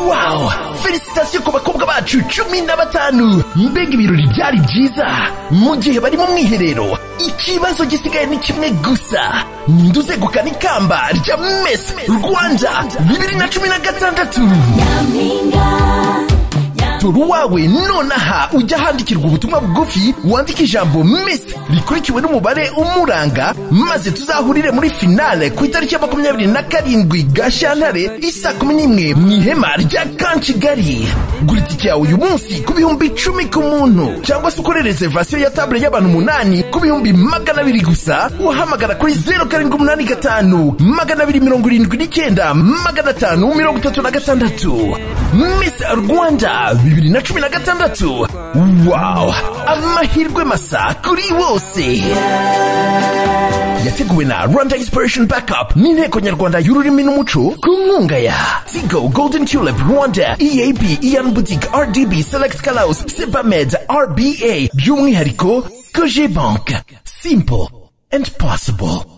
wawu felicitasiyo ku bakobwa bacu cumi na batanu mbega ibirori byari byiza mu gihe bari mu mwiherero ikibazo gisigaye ni kimwe gusa ninde uzegukana ikamba rya mesi rwanda bibiri na cumi na gatandatu tora uwawe nonaha ujya ahandikirwa ubutumwa bugufi wandike ijambo mesi rikurikiwe n'umubare umuranga maze tuzahurire muri finale ku itariki ya makumyabiri na karindwi gashyantare isa kumi n'imwe mu ihema rya kan kigali gura itike yawe uyu munsi ku bihumbi icumi ku muntu cyangwa se ukore reservation ya tabure y'abantu umunani ku bihumbi magana abiri gusa uhamagara kuri zeru karindwi umunani gatanu magana abiri mirongo irindwi n'icyenda magana atanu mirongo itatu na gatandatu mesi rwanda bibiri na cumi na gatandatu wawu amahirwe masa kuri bose yateguwe na rwanda inspiration backup n'inteko nyarwanda y'ururimi n'umuco ku nkunga ya tigo golden tulip rwanda eab ian boutique rdb select calaus sebamed rba by'umwihariko koje bank simple and possible